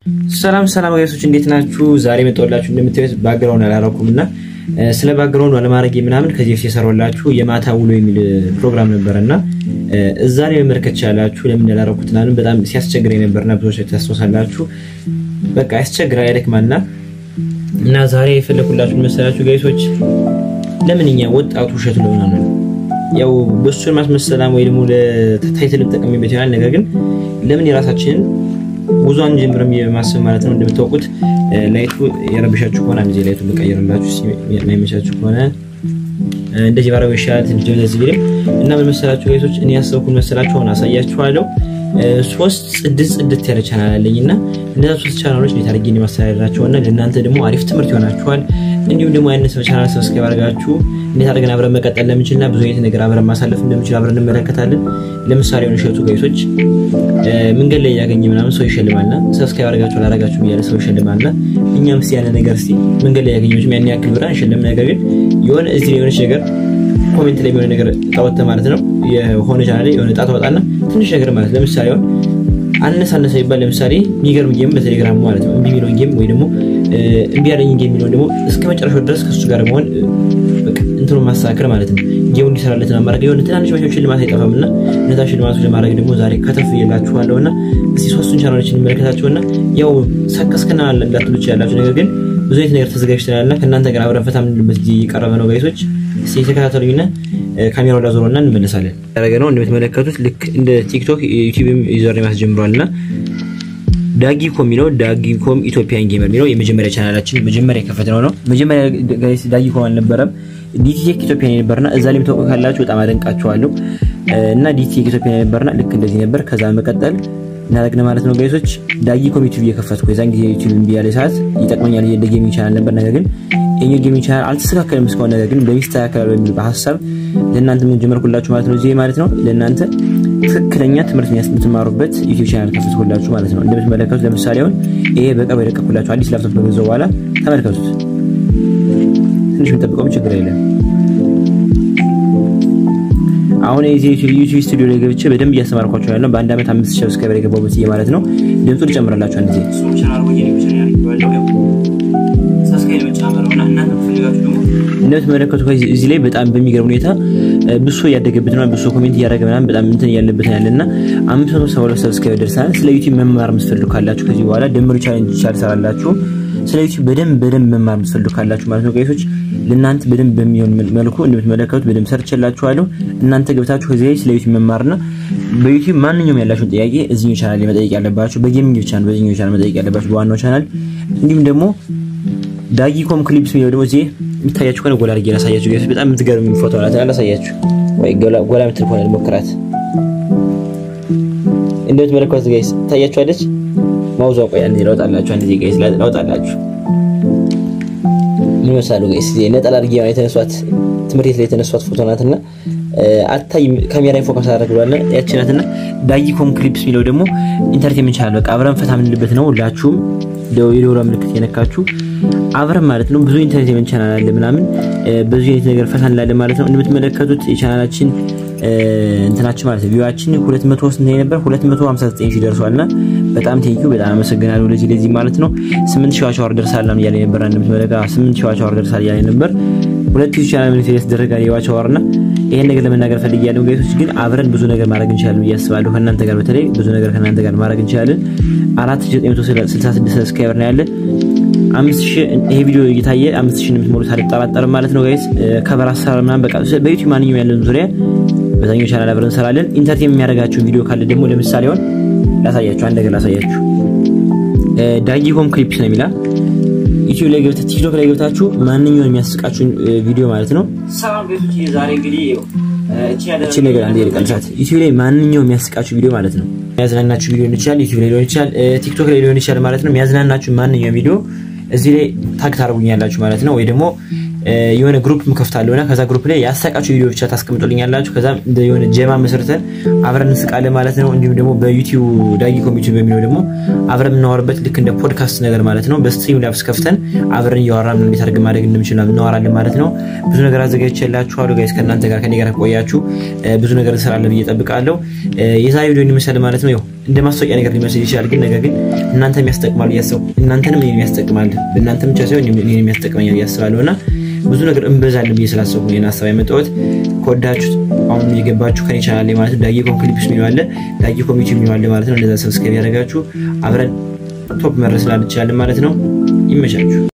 ሰላም ሰላም ጋይሶች እንዴት ናችሁ? ዛሬ መጣሁላችሁ እንደምታዩት ባክግራውንድ አላረኩም እና ስለ ባክግራውንድ አለማድረግ ምናምን ከዚህ በፊት የሰራሁላችሁ የማታ ውሎ የሚል ፕሮግራም ነበር እና እዛ ላይ መመልከት ቻላችሁ። ለምን ያላረኩት ምናምን በጣም ሲያስቸግረኝ ነበርና ብዙዎች ታስታውሳላችሁ። በቃ ያስቸግራል፣ ያደክማልና እና ዛሬ የፈለኩላችሁ መሰላችሁ ጋይሶች ለምን እኛ ወጣቱ ውሸት ለሆነ ነው ያው በሱን ማስመሰላም ወይ ደግሞ ለታይትል ጠቀሚበት ይሆናል። ነገር ግን ለምን የራሳችንን ጉዞ አንጀምርም የማሰብ ማለት ነው። እንደምታውቁት ላይቱ የረብሻችሁ ከሆነ አንድ ላይቱ ልቀይርላችሁ፣ የማይመቻችሁ ከሆነ እንደዚህ ባረገው ይሻላል። ትንሽ ደብዘዝ ቢልም እና ምን መሰላችሁ ጋይሶች፣ እኔ ያሰብኩት መሰላችሁ አሁን አሳያችኋለሁ። ሶስት ጽድት ጽድት ያለ ቻናል አለኝ እና እነዛ ሶስት ቻናሎች እንዴት አድርጌ ማስተዳደራቸው እና ለእናንተ ደግሞ አሪፍ ትምህርት ይሆናችኋል። እንዲሁም ደግሞ ያነሰ ቻናል ሰብስክራይብ አድርጋችሁ እንዴት አድርገን አብረን መቀጠል እንደምንችልና ብዙ አይነት ነገር አብረን ማሳለፍ እንደምንችል አብረን እንመለከታለን። ለምሳሌ ሆነ እሸቱ ጋይሶች መንገድ ላይ ያገኘ ምናምን ሰው ይሸልማልና ሰብስክራይብ አድርጋችሁ አላደረጋችሁ እያለ ሰው ይሸልማልና እኛም እስኪ ያለ ነገር እስኪ መንገድ ላይ ያገኘ ያን ያክል ብር አንሸልም። ነገር ግን የሆነ እዚህ ላይ የሆነች ነገር ኮሜንት ላይ የሆነ ነገር ጣወተ ማለት ነው የሆነ ቻናል ላይ የሆነ ጣት ወጣና ትንሽ ነገር ማለት ለምሳሌ አሁን አነስ አነሰ ይባል ለምሳሌ የሚገርም ጌም በቴሌግራም ማለት ነው እምቢ የሚለውን ጌም ወይ ደግሞ እምቢ ያለኝ ጌም የሚለውን ደግሞ እስከ መጨረሻው ድረስ ከሱ ጋር መሆን እንትኑ ማስተካከል ማለት ነው። ጌሙ እንዲሰራለት ማድረግ የሆነ ትናንሽ መቼም ሽልማት አይጠፋም እና እነዛ ሽልማቶች ለማድረግ ደግሞ ዛሬ ከተፍ እየላችኋለሁ እና እስቲ ሶስቱን ቻናሎች እንመለከታቸውና ያው ሰከስክና እንዳትሉ ያላችሁ ነገር ግን ብዙ አይነት ነገር ተዘጋጅተናል እና ከእናንተ ጋር አብረን ፈታ የምንልበት ጊዜ እየቀረበ ነው ጋይሶች። እስቲ የተከታተሉኝና ካሜራው ላዞረውና እንመለሳለን። ያደረገ ነው እንደምትመለከቱት ልክ እንደ ቲክቶክ ዩቲዩብም ዩዘር ማስጀምሯል እና ዳጊኮም የሚለው ዳጊኮም ኢትዮጵያን ጌመር የሚለው የመጀመሪያ ቻናላችን መጀመሪያ የከፈትነው ነው። መጀመሪያ ዳጊኮም አልነበረም ዲቲቴክ ኢትዮጵያ ነበርና እዛ ላይ የምታውቁ ካላችሁ በጣም አደንቃችኋለሁ። እና ዲቲቴክ ኢትዮጵያ ነበርና ልክ እንደዚህ ነበር። ከዛ መቀጠል እናደረግነ ማለት ነው ጋይሶች። ዳጊኮም ዩቲዩብ እየከፈትኩ የዛን ጊዜ ዩቲዩብ እምቢ ያለ ሰዓት ይጠቅመኛል እንደ ጌሚንግ ቻናል ነበር። ነገር ግን የኛ ጌሚንግ ቻናል አልተስተካከለም እስካሁን። ነገር ግን በሚስተካከል በሚል በሀሳብ ለእናንተ ምን ጀመርኩላችሁ ማለት ነው። እዚህ ማለት ነው ለእናንተ ትክክለኛ ትምህርት የምትማሩበት ዩቲዩብ ቻናል ከፍትኩላችሁ ማለት ነው። እንደምትመለከቱት ለምሳሌ አሁን ይሄ በቅርብ የለቀኩላችሁ አዲስ ላፕቶፕ በገዛው በኋላ ተመልከቱት። ትንሽ የምጠብቀውም ችግር የለም። አሁን የዚህ ዩቲዩብ ስቱዲዮ ላይ ገብቼ በደንብ እያስተማርኳቸው ያለው በአንድ ዓመት አምስት ሺህ ሰብስክራይበር የገባሁበት ጊዜ ማለት ነው። ድምፁ ልጨምርላችሁ አንድ ጊዜ እንደምትመለከቱ እዚህ ላይ በጣም በሚገርም ሁኔታ ብሶ እያደገበት ነው። ብሶ ኮሜንት እያደረገ ምናምን በጣም እንትን እያለበት ያለ እና አምስት መቶ ሰባ ሁለት ሰብስክራይበር ደርሰናል። ስለ ዩቲዩብ መማር የምትፈልጉ ካላችሁ ከዚህ በኋላ ደምሩ ቻሌንጅ ይቻል ሰራላችሁ። ስለ ዩቲዩብ በደንብ በደንብ መማር የምትፈልጉ ካላችሁ ማለት ነው ጋይሶች ለእናንተ በደንብ በሚሆን መልኩ እንደምትመለከቱት በደንብ ሰርችላችኋለሁ። እናንተ ገብታችሁ ከዚህ ላይ ስለ ዩቲዩብ መማርና በዩቲዩብ ማንኛውም ያላችሁን ጥያቄ እዚህኛው ቻናል ላይ መጠየቅ ያለባችሁ፣ በጌሚንግ ብቻ ነው በዚህኛው ቻናል መጠየቅ ያለባችሁ በዋናው ቻናል። እንዲሁም ደግሞ ዳጊኮም ክሊፕስ የሚለው ደግሞ እዚህ የሚታያችሁ ከሆነ ጎላ አድርጌ ላሳያችሁ ጋይሶች። በጣም የምትገርም ፎቶ አላት። ላሳያችሁ ወይ ጎላ የምትል ከሆነ ልሞክራት። እንደምትመለከቱት ጋይስ ታያችኋለች። ማውዟ ቆይ አንዴ ላውጣላችሁ። አንዴ ጋይስ ላውጣላችሁ። ምን መሳሉ ጋይስ ነጠላ አድርጌ የተነሷት ትምህርት ቤት ላይ የተነሷት ፎቶ ናትና አታይ ካሜራ ፎከስ አደረግሏለ ያቺ ናትና ዳጊኮም ክሊፕስ የሚለው ደግሞ ኢንተርቴንመንት ቻናል በቃ አብረን ፈታ የምንልበት ነው። ሁላችሁም የደወላ ምልክት የነካችሁ አብረን ማለት ነው። ብዙ ኢንተርቴንመንት ቻናል አለ ምናምን ብዙ አይነት ነገር ፈታ እንላለን ማለት ነው። እንደምትመለከቱት የቻናላችን እንትናችን ማለት ነው ቪዋችን 200 ስንት ነበር? 259 ሺህ ደርሷልና በጣም ቴንኪው በጣም አመሰግናለሁ። ለዚህ ለዚህ ማለት ነው 8 ሺህ ዋቻወር ደርሳል ነው እያለ ነበር። እንደምትመለከቱ 8 ሺህ ዋቻወር ደርሳል እያለ ነበር። ሁለት ሺህ ቻናል ምን የተደረገ የዋቻወርና ይሄን ነገር ለመናገር ፈልጌያለሁ ጋይሶች። ግን አብረን ብዙ ነገር ማድረግ እንችላለን ብዬ አስባለሁ። ከእናንተ ጋር በተለይ ብዙ ነገር ከእናንተ ጋር ማድረግ እንችላለን። 4966 ሰብስክራይበር ነው ያለ አምስት ሺህ ይሄ ቪዲዮ እየታየ አምስት ሺህ እንደምትሞሉት አልጠራጠርም ማለት ነው ጋይስ። ከበር አሰራር ምናምን በቃ በዩቲዩብ ማንኛውም ያለን ዙሪያ በዛኛው ቻናል አብረን እንሰራለን። ኢንተርቴን የሚያደርጋችሁ ቪዲዮ ካለ ደግሞ ለምሳሌ አሁን ላሳያችሁ፣ አንድ ነገር ላሳያችሁ። ዳጊኮም ክሊፕስ ነው የሚላ ዩቲዩብ ላይ ገብታችሁ ቲክቶክ ላይ ገብታችሁ ማንኛውም የሚያስቃችሁን ቪዲዮ ማለት ነው። ሰላም ቤቶች፣ ዛሬ እንግዲህ እቺ ነገር አንዴ ልቀንሳት። ዩቲዩብ ላይ ማንኛውም የሚያስቃችሁ ቪዲዮ ማለት ነው። የሚያዝናናችሁ ቪዲዮ ሊሆን ይችላል፣ ዩቲዩብ ላይ ሊሆን ይችላል፣ ቲክቶክ ላይ ሊሆን ይችላል ማለት ነው። የሚያዝናናችሁ ማንኛውም ቪዲዮ እዚህ ላይ ታግ ታደርጉኛላችሁ ማለት ነው። ወይ ደግሞ የሆነ ግሩፕ ምከፍታለሁ እና ከዛ ግሩፕ ላይ ያሳቃችሁ ቪዲዮ ብቻ ታስቀምጡልኛላችሁ። ከዛ የሆነ ጀማ መስርተን አብረን እንስቃለን ማለት ነው። እንዲሁም ደግሞ በዩቲዩብ ዳጊ ኮሚቲ በሚለው ደግሞ አብረን የምናወራበት ልክ እንደ ፖድካስት ነገር ማለት ነው። በስትሪም ላብስ ከፍተን አብረን እያወራን እንዴት አድርገን ማድረግ እንደምችል እናወራለን ማለት ነው። ብዙ ነገር አዘጋጅቼላችኋለሁ ጋይስ። ከእናንተ ጋር ከኔ ጋር ቆያችሁ ብዙ ነገር እንሰራለን ብዬ እጠብቃለሁ። የዛሬ ቪዲዮ ይመስላል ማለት ነው። እንደ ማስታወቂያ ነገር ሊመስል ይችላል፣ ግን ነገር ግን እናንተም ያስጠቅማል እያሰብኩ እናንተንም እኔን ያስጠቅማል እናንተም ብቻ ሳይሆን እኔን የሚያስጠቅመኛል እያስባለሁ እና ብዙ ነገር እንበዛለን ብዬ ስላሰብኩ ነው ሀሳብ ያመጣሁት። ከወዳችሁት አሁን የገባችሁ ከኔ ቻናል ላይ ማለት ነው ዳጊ ኮም ክሊፕስ የሚለው አለ ዳጊ ኮሚቲ የሚለው አለ ማለት ነው። እንደዛ ሰብስክራይብ ያደረጋችሁ አብረን ቶፕ መድረስ ላልቻለን ማለት ነው። ይመቻችሁ።